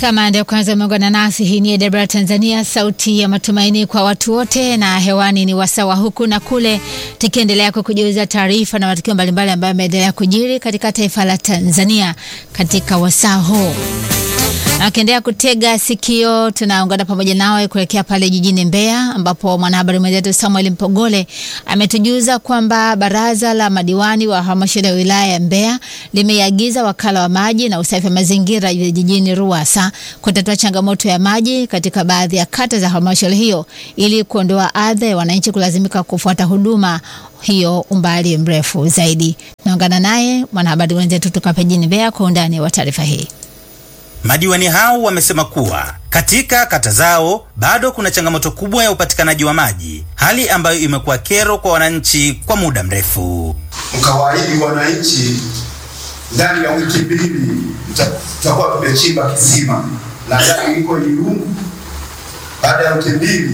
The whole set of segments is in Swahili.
Kama ndio kwanza umeungana nasi, hii ni Debra Tanzania, sauti ya matumaini kwa watu wote, na hewani ni wasawa huku na kule, tukiendelea kukujuza taarifa na matukio mbalimbali ambayo yameendelea kujiri katika taifa la Tanzania katika wasaa huu na ukiendelea kutega sikio, tunaungana pamoja nawe kuelekea pale jijini Mbeya, ambapo mwanahabari mwenzetu Samuel Mpogole ametujuza kwamba baraza la madiwani wa halmashauri ya wilaya ya Mbeya limeiagiza wakala wa maji na usafi wa mazingira jijini RUWASA kutatua changamoto ya maji katika baadhi ya kata za halmashauri hiyo ili kuondoa adha ya wananchi kulazimika kufuata huduma hiyo umbali mrefu zaidi. Naungana naye mwanahabari mwenzetu kutoka jijini Mbeya kwa undani wa taarifa hii. Madiwani hao wamesema kuwa katika kata zao bado kuna changamoto kubwa ya upatikanaji wa maji, hali ambayo imekuwa kero kwa wananchi kwa muda mrefu. Mkawaahidi wananchi ndani ya wiki mbili tutakuwa tumechimba kisima na gari liko Ilungu. Baada ya wiki mbili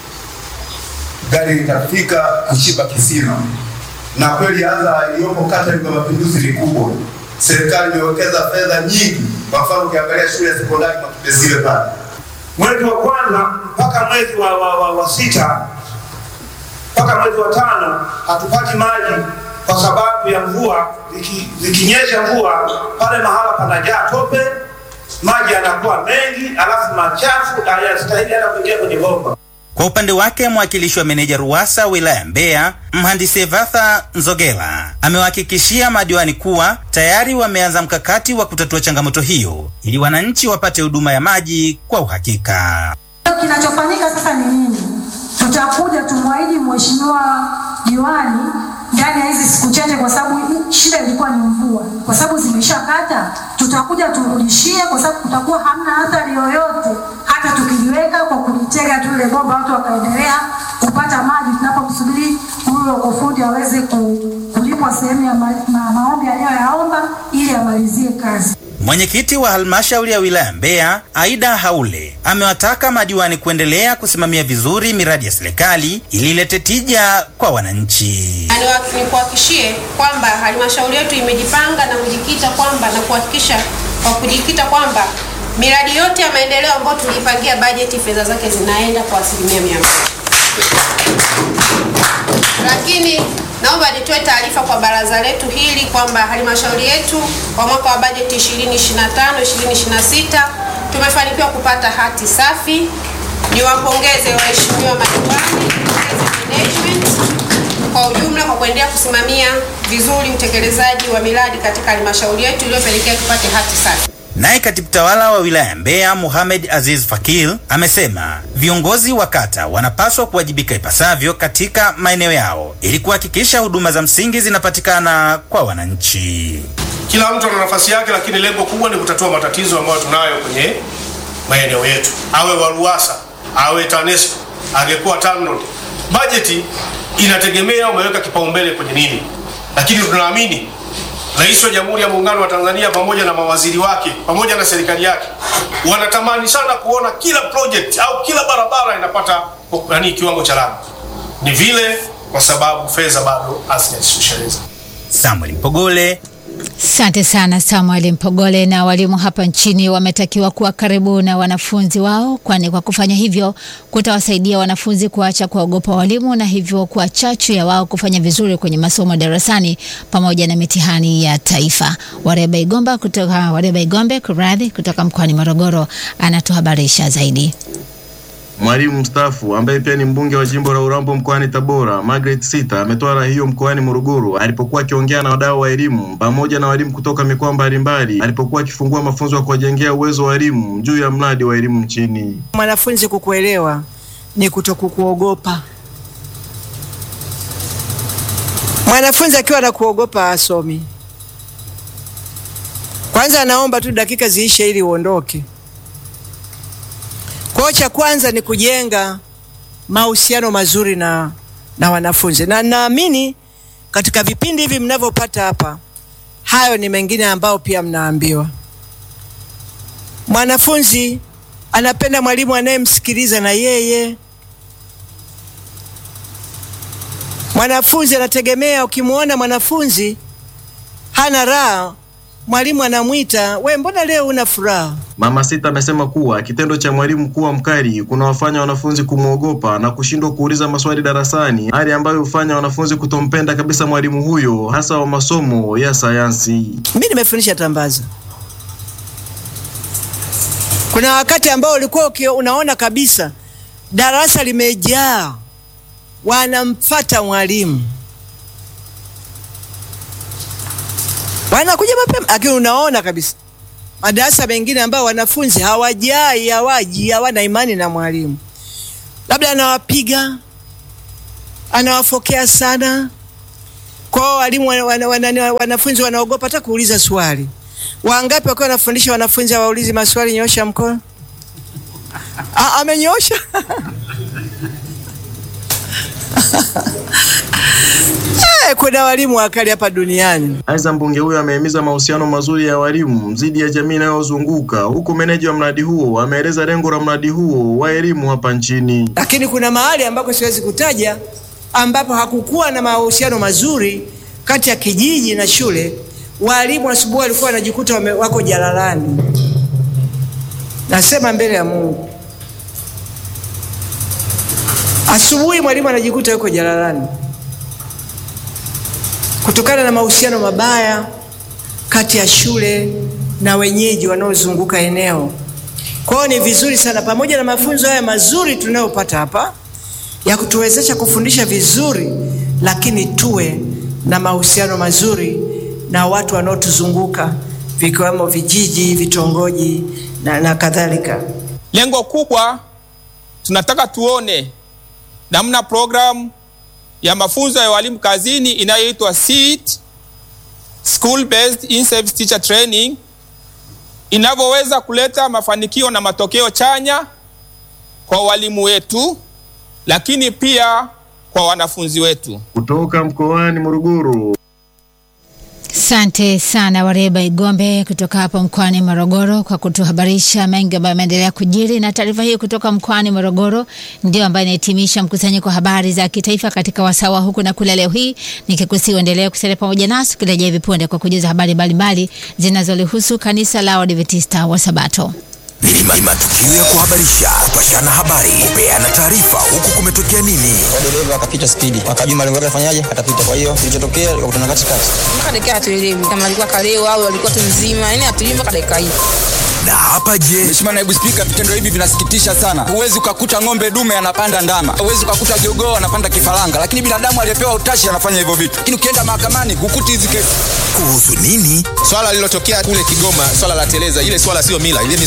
gari litafika kuchimba kisima, na kweli adha iliyopo kata ya Mapinduzi ni kubwa. Serikali imewekeza fedha nyingi. Kwa mfano ukiangalia shule ya sekondari Mwakipesile pale, mwezi wa kwanza mpaka mwezi wa, wa, wa, wa sita mpaka mwezi wa tano hatupati maji kwa sababu ya mvua. Zikinyesha mvua pale mahala panajaa tope, maji yanakuwa mengi, alafu machafu hayastahili hata kuingia kwenye bomba. Kwa upande wake mwakilishi wa meneja RUWASA wilaya Mbeya, mhandisi Evatha Nzogela amewahakikishia madiwani kuwa tayari wameanza mkakati wa kutatua changamoto hiyo ili wananchi wapate huduma ya maji kwa uhakika. Kinachofanyika sasa ni nini? Tutakuja tumwahidi mheshimiwa diwani ndani ya hizi siku chache, kwa sababu shida ilikuwa ni mvua, kwa sababu zimeshakata, tutakuja turudishie, kwa sababu kutakuwa hamna athari yoyote hata tukiliweka kwa kulitega tu ile bomba, watu wakaendelea kupata maji, tunapomsubiri huyo ufundi aweze kulipwa sehemu ya ma, ma, maombi aliyoyaomba ili amalizie kazi. Mwenyekiti wa halmashauri ya wilaya Mbeya, Aida Haule, amewataka madiwani kuendelea kusimamia vizuri miradi ya serikali ili ilete tija kwa wananchi. Nikuhakikishie kwamba halmashauri yetu imejipanga na kujikita kwamba na kuhakikisha kwa kujikita kwamba miradi yote ya maendeleo ambayo tuliipangia bajeti fedha zake zinaenda kwa asilimia mia moja. Lakini naomba nitoe taarifa kwa baraza letu hili kwamba halmashauri yetu kwa mwaka wa bajeti 2025 2026 tumefanikiwa kupata hati safi. Niwapongeze waheshimiwa madiwani, management kwa ujumla kwa kuendelea kusimamia vizuri utekelezaji wa miradi katika halmashauri yetu iliyopelekea tupate hati safi. Naye katibu tawala wa wilaya ya Mbeya Mohamed Aziz Fakil amesema viongozi wa kata wanapaswa kuwajibika ipasavyo katika maeneo yao ili kuhakikisha huduma za msingi zinapatikana kwa wananchi. Kila mtu ana nafasi yake, lakini lengo kubwa ni kutatua matatizo ambayo tunayo kwenye maeneo yetu, awe wa RUWASA awe TANESCO angekuwa TANROADS. Bajeti inategemea umeweka kipaumbele kwenye nini, lakini tunaamini Rais wa Jamhuri ya Muungano wa Tanzania pamoja na mawaziri wake pamoja na serikali yake wanatamani sana kuona kila project au kila barabara inapata nani kiwango cha lami. Ni vile kwa sababu fedha bado hazijatosheleza. Samuel Mpogole Asante sana Samuel Mpogole. Na walimu hapa nchini wametakiwa kuwa karibu na wanafunzi wao, kwani kwa kufanya hivyo kutawasaidia wanafunzi kuacha kuogopa walimu na hivyo kuwa chachu ya wao kufanya vizuri kwenye masomo darasani pamoja na mitihani ya taifa. Wareba Igomba kutoka Wareba Igombe kuradhi, kutoka mkoani Morogoro anatuhabarisha zaidi. Mwalimu mstaafu ambaye pia ni mbunge wa jimbo la Urambo mkoani Tabora, Margaret Sita ametoa rai hiyo mkoani Morogoro alipokuwa akiongea na wadau wa elimu pamoja na walimu kutoka mikoa mbalimbali alipokuwa akifungua mafunzo ya kuwajengea uwezo wa elimu juu ya mradi wa elimu nchini. Mwanafunzi kukuelewa ni kutokukuogopa. Mwanafunzi akiwa na kuogopa asomi. Kwanza anaomba tu dakika ziishe ili uondoke. Kwa cha kwanza ni kujenga mahusiano mazuri na, na wanafunzi, na naamini katika vipindi hivi mnavyopata hapa, hayo ni mengine ambayo pia mnaambiwa. Mwanafunzi anapenda mwalimu anayemsikiliza na yeye. Mwanafunzi anategemea, ukimwona mwanafunzi hana raha, mwalimu anamwita, we, mbona leo una furaha? Mama Sita amesema kuwa kitendo cha mwalimu kuwa mkali kunawafanya wanafunzi kumwogopa na kushindwa kuuliza maswali darasani, hali ambayo hufanya wanafunzi kutompenda kabisa mwalimu huyo, hasa wa masomo ya sayansi. Mi nimefundisha Tambaza. Kuna wakati ambao ulikuwa uki- unaona kabisa darasa limejaa, wanamfata mwalimu, wanakuja mapema, lakini unaona kabisa madarasa mengine ambao wanafunzi hawajai, hawaji, hawana imani na mwalimu, labda anawapiga, anawafokea sana kwao walimu wana, wana, wana, wanafunzi wanaogopa hata kuuliza swali. Wangapi wakiwa wanafundisha wanafunzi hawaulizi maswali? Nyosha mkono. Ah, amenyosha. Eh, kuna walimu wakali hapa duniani. Aidha, mbunge huyo amehimiza mahusiano mazuri ya walimu dhidi ya jamii inayozunguka huku meneja wa mradi huo ameeleza lengo la mradi huo wa elimu hapa nchini. Lakini kuna mahali ambako siwezi kutaja ambapo hakukuwa na mahusiano mazuri kati ya kijiji na shule. Walimu asubuhi walikuwa wanajikuta wame- wako jalalani. Nasema mbele ya Mungu, asubuhi mwalimu anajikuta yuko jalalani kutokana na mahusiano mabaya kati ya shule na wenyeji wanaozunguka eneo. Kwa hiyo ni vizuri sana, pamoja na mafunzo haya mazuri tunayopata hapa ya kutuwezesha kufundisha vizuri, lakini tuwe na mahusiano mazuri na watu wanaotuzunguka vikiwemo vijiji, vitongoji na, na kadhalika. Lengo kubwa tunataka tuone namna programu ya mafunzo ya walimu kazini inayoitwa SET, School Based In-Service Teacher Training inavyoweza kuleta mafanikio na matokeo chanya kwa walimu wetu, lakini pia kwa wanafunzi wetu. Kutoka mkoani Morogoro, Asante sana Wareba Igombe kutoka hapo mkoani Morogoro kwa kutuhabarisha mengi ambayo yameendelea kujiri. Na taarifa hii kutoka mkoani Morogoro ndio ambayo inahitimisha mkusanyiko wa habari za kitaifa katika wasawa huku na kule leo hii, nikikusihi uendelee kusalia pamoja nasi ukirejea hivi punde kwa kujuza habari mbalimbali zinazolihusu kanisa la Waadventista wa Sabato. Ni matukio ya kuhabarisha, kupashana habari, kupeana taarifa, huku kumetokea nini. dereva akapita spidi, akajua malengo yake afanyaje, atapita. Kwa hiyo kilichotokea ikakutana katikati. mpaka dakika hatuelewi kama alikuwa kalewa au alikuwa tu mzima, yani hatujui mpaka dakika hii. Na hapa je, Mheshimiwa Naibu Spika, vitendo hivi vinasikitisha sana. Huwezi ukakuta ng'ombe dume anapanda ndama, huwezi ukakuta jogoo anapanda kifaranga, lakini binadamu aliyepewa utashi anafanya hivyo vitu, lakini ukienda mahakamani hukuti hizi kesi. kuhusu nini? Swala lililotokea kule Kigoma, swala la teleza, ile swala sio mila, ile ni